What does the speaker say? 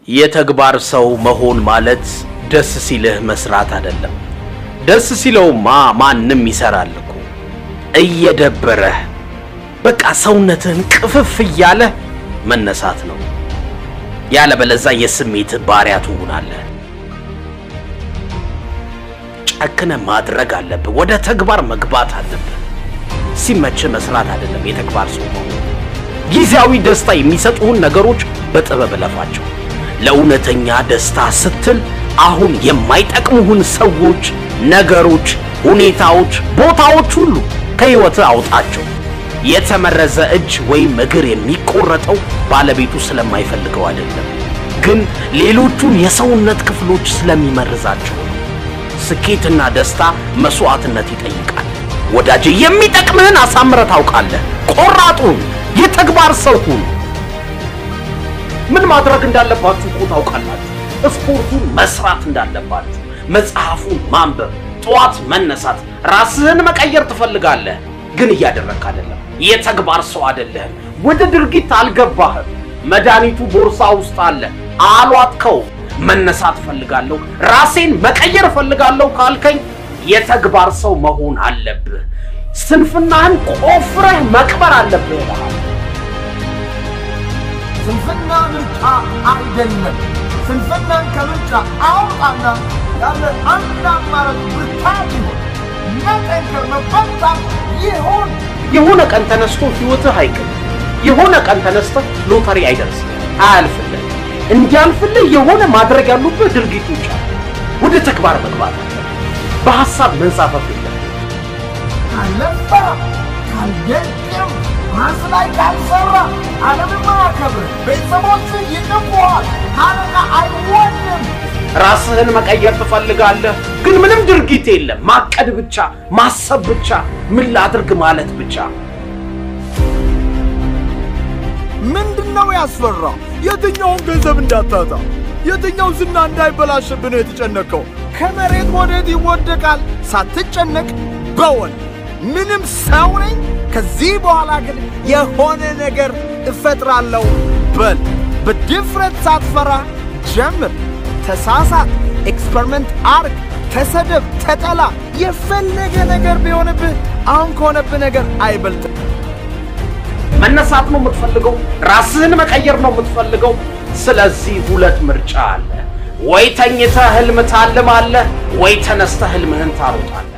የተግባር ሰው መሆን ማለት ደስ ሲልህ መስራት አይደለም። ደስ ሲለውማ ማንም ይሰራል እኮ። እየደበረህ በቃ ሰውነትህን ቅፍፍ እያለህ መነሳት ነው። ያለበለዛ የስሜትህ ባሪያ ትሆናለህ። ጨክነ ማድረግ አለብህ። ወደ ተግባር መግባት አለብህ። ሲመችህ መስራት አይደለም የተግባር ሰው መሆን። ጊዜያዊ ደስታ የሚሰጡህን ነገሮች በጥበብ እለፋቸው። ለእውነተኛ ደስታ ስትል አሁን የማይጠቅሙህን ሰዎች፣ ነገሮች፣ ሁኔታዎች፣ ቦታዎች ሁሉ ከሕይወትህ አውጣቸው። የተመረዘ እጅ ወይም እግር የሚቆረጠው ባለቤቱ ስለማይፈልገው አይደለም፣ ግን ሌሎቹን የሰውነት ክፍሎች ስለሚመርዛቸው ነው። ስኬትና ደስታ መስዋዕትነት ይጠይቃል። ወዳጄ የሚጠቅምህን አሳምረህ ታውቃለህ። ቆራጡን የተግባር ሰው ሁን። ምን ማድረግ እንዳለባችሁ እኮ ታውቃላችሁ። ስፖርቱን መስራት እንዳለባችሁ፣ መጽሐፉን ማንበብ፣ ጠዋት መነሳት፣ ራስህን መቀየር ትፈልጋለህ፣ ግን እያደረግክ አይደለም። የተግባር ሰው አይደለህም። ወደ ድርጊት አልገባህም። መድኃኒቱ ቦርሳ ውስጥ አለ፣ አሏጥከው። መነሳት እፈልጋለሁ፣ ራሴን መቀየር እፈልጋለሁ ካልከኝ የተግባር ሰው መሆን አለብህ። ስንፍናህን ቆፍረህ መቅበር አለብህ ይልሃል። ስንፍና ምርጫ አይደለም። ስንፍናን ከምርጫ አውጣና ያለ አንድ አማራጭ ብርታት ይሁን፣ መጠንከር፣ መበርታት ይሁን። የሆነ ቀን ተነስቶ ህይወትህ አይቅም። የሆነ ቀን ተነስተህ ሎተሪ አይደርስም፣ አያልፍልህ። እንዲያልፍልህ የሆነ ማድረግ ያሉብህ ድርጊቶች አሉ። ወደ ተግባር መግባት አለ። በሐሳብ መንሳፈፍ የለም። ካልለፋ ካልደቅም ራስ ላይ ካልሰራ ዓለምን አያከብር፣ ቤተሰቦች ይንቁሃል፣ አለቃ አይወድም። ራስህን መቀየር ትፈልጋለህ፣ ግን ምንም ድርጊት የለም። ማቀድ ብቻ፣ ማሰብ ብቻ፣ ምን ላድርግ ማለት ብቻ። ምንድን ነው ያስፈራው? የትኛውን ገንዘብ እንዳታጣ፣ የትኛው ዝና እንዳይበላሽብህ ነው የተጨነቀው? ከመሬት ወዴት ይወደቃል ሳትጨነቅ በወል ምንም ሰው ነኝ። ከዚህ በኋላ ግን የሆነ ነገር እፈጥራለሁ በል። በድፍረት ሳትፈራ ጀምር። ተሳሳት፣ ኤክስፐሪመንት አርግ፣ ተሰደብ፣ ተጠላ፣ የፈለገ ነገር ቢሆንብህ አሁን ከሆነብህ ነገር አይበልጥም። መነሳት ነው የምትፈልገው፣ ራስህን መቀየር ነው የምትፈልገው። ስለዚህ ሁለት ምርጫ አለ። ወይ ተኝተህ ህልም ታልማለህ፣ ወይ ተነስተህ ህልምህን ታሮጣለህ።